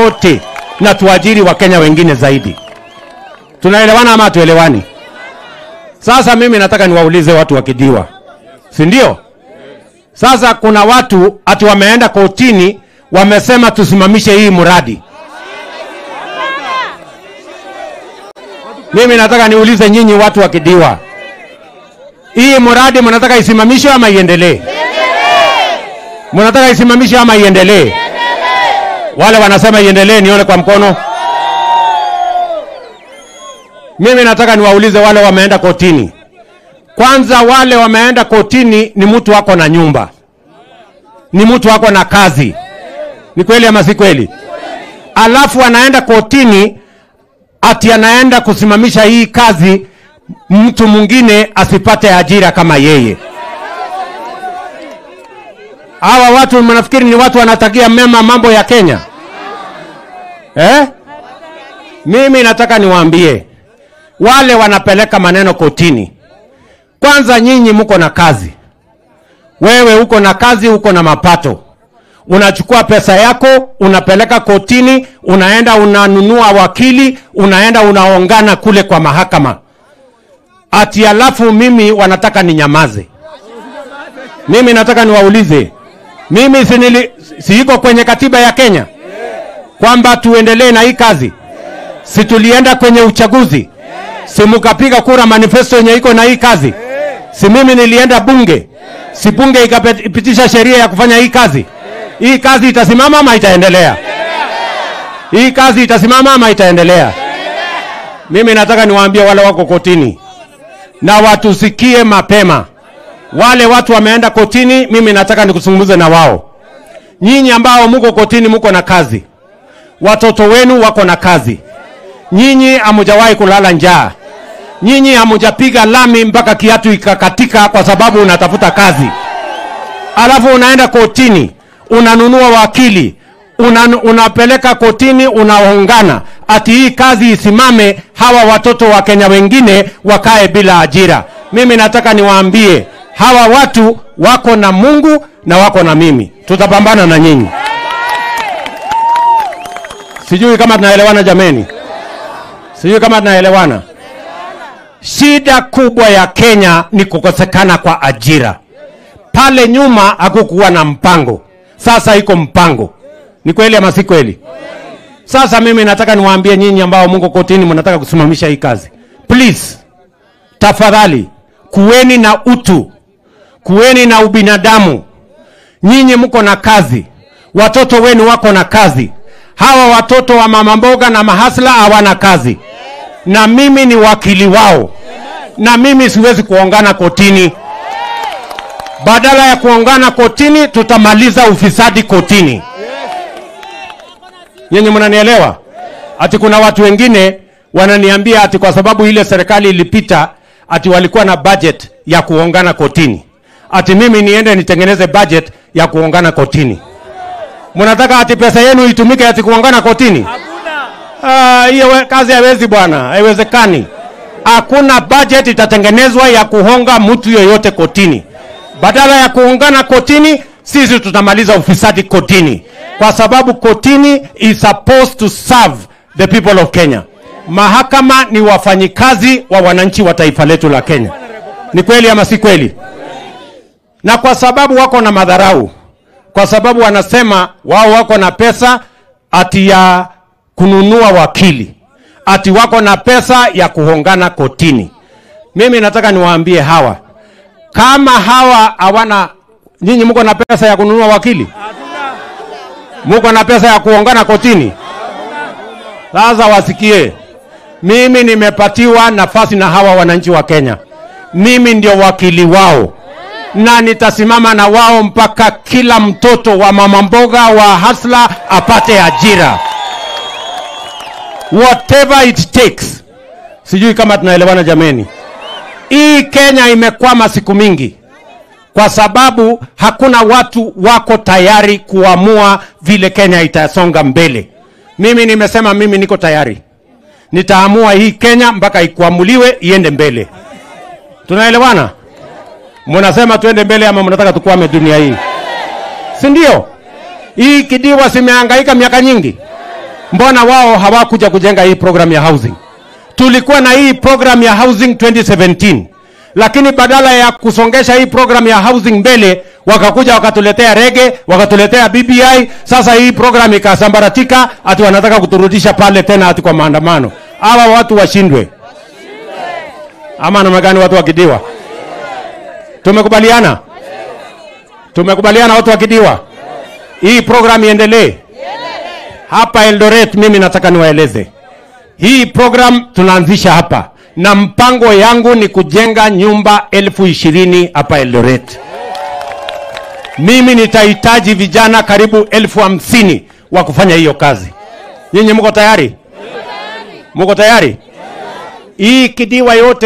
wote na tuajiri Wakenya wengine zaidi. Tunaelewana ama tuelewani? Sasa mimi nataka niwaulize watu wa Kidiwa, si ndio? Sasa kuna watu ati wameenda kotini, wamesema tusimamishe hii mradi. Mimi nataka niulize nyinyi watu wa Kidiwa, hii mradi mnataka isimamishwe ama iendelee? Mnataka isimamishwe ama iendelee? Wale wanasema iendelee, nione kwa mkono. Mimi nataka niwaulize wale wameenda kotini. Kwanza, wale wameenda kotini ni mtu wako na nyumba, ni mtu wako na kazi. Ni kweli ama si kweli? Alafu anaenda kotini ati anaenda kusimamisha hii kazi, mtu mwingine asipate ajira kama yeye. Hawa watu mnafikiri ni watu wanatakia mema mambo ya Kenya eh? Mimi nataka niwaambie wale wanapeleka maneno kotini, kwanza nyinyi mko na kazi, wewe uko na kazi, uko na mapato, unachukua pesa yako unapeleka kotini, unaenda unanunua wakili, unaenda unaongana kule kwa mahakama, ati alafu mimi wanataka ninyamaze. Mimi nataka niwaulize, mimi si, nili, si iko kwenye katiba ya Kenya kwamba tuendelee na hii kazi? Si tulienda kwenye uchaguzi? Si mkapiga kura manifesto yenye iko na hii kazi? Si mimi nilienda bunge? Si bunge ikapitisha sheria ya kufanya hii kazi? Hii kazi itasimama ama itaendelea? Hii kazi itasimama ama itaendelea? Mimi nataka niwaambie wale wako kotini na watusikie mapema. Wale watu wameenda kotini, mimi nataka nikuzungumze na wao. Nyinyi ambao muko kotini, muko na kazi, watoto wenu wako na kazi, nyinyi hamujawahi kulala njaa, nyinyi hamujapiga lami mpaka kiatu ikakatika kwa sababu unatafuta kazi, alafu unaenda kotini unanunua wakili una, unapeleka kotini unaongana ati hii kazi isimame, hawa watoto wa Kenya wengine wakae bila ajira. Mimi nataka niwaambie hawa watu wako na Mungu na wako na mimi, tutapambana na nyinyi. Sijui kama tunaelewana jameni, sijui kama tunaelewana. Shida kubwa ya Kenya ni kukosekana kwa ajira. Pale nyuma hakukuwa na mpango, sasa iko mpango. Ni kweli ama si kweli? Sasa mimi nataka niwaambie nyinyi ambao Mungu kotini mnataka kusimamisha hii kazi, please, tafadhali kuweni na utu, kuweni na ubinadamu. Nyinyi mko na kazi, watoto wenu wako na kazi. Hawa watoto wa mama mboga na mahasla hawana kazi, na mimi ni wakili wao, na mimi siwezi kuongana kotini. Badala ya kuongana kotini, tutamaliza ufisadi kotini. Nyinyi mnanielewa? Ati kuna watu wengine wananiambia ati kwa sababu ile serikali ilipita ati walikuwa na budget ya kuongana kotini, ati mimi niende nitengeneze budget ya kuongana kotini. Mnataka ati pesa yenu itumike ati kuongana kotini? Ah, hiyo we- kazi haiwezi bwana, haiwezekani. Hakuna budget itatengenezwa ya kuhonga mtu yoyote kotini. Badala ya kuungana kotini, sisi tutamaliza ufisadi kotini, kwa sababu kotini is supposed to serve the people of Kenya. Mahakama ni wafanyikazi wa wananchi wa taifa letu la Kenya. Ni kweli ama si kweli? Na kwa sababu wako na madharau, kwa sababu wanasema wao wako na pesa ati ya kununua wakili, ati wako na pesa ya kuhongana kotini. Mimi nataka niwaambie hawa, kama hawa hawana, nyinyi mko na pesa ya kununua wakili, mko na pesa ya kuongana kotini. Sasa wasikie, mimi nimepatiwa nafasi na hawa wananchi wa Kenya, mimi ndio wakili wao na nitasimama na wao mpaka kila mtoto wa mama mboga wa hasla apate ajira, whatever it takes. Sijui kama tunaelewana jameni. Hii Kenya imekwama siku mingi kwa sababu hakuna watu wako tayari kuamua vile Kenya itasonga mbele. Mimi nimesema mimi niko tayari, nitaamua hii Kenya mpaka ikuamuliwe iende mbele. Tunaelewana? Mnasema tuende mbele ama mnataka tukwame dunia hii, si ndio? Hii kidiwa simehangaika miaka nyingi, mbona wao hawakuja kujenga hii program ya housing? Tulikuwa na hii program ya housing 2017 lakini badala ya kusongesha hii program ya housing mbele, wakakuja wakatuletea rege, wakatuletea BBI. Sasa hii program ikasambaratika, ati wanataka kuturudisha pale tena, ati kwa maandamano. Hawa watu washindwe ama namna gani? Watu wakidiwa, tumekubaliana, tumekubaliana watu wakidiwa, hii program iendelee hapa Eldoret. Mimi nataka niwaeleze hii program tunaanzisha hapa na mpango yangu ni kujenga nyumba elfu ishirini hapa Eldoret. Mimi nitahitaji vijana karibu elfu hamsini wa kufanya hiyo kazi. Nyinyi mko tayari? Mko tayari? Hii kidiwa yote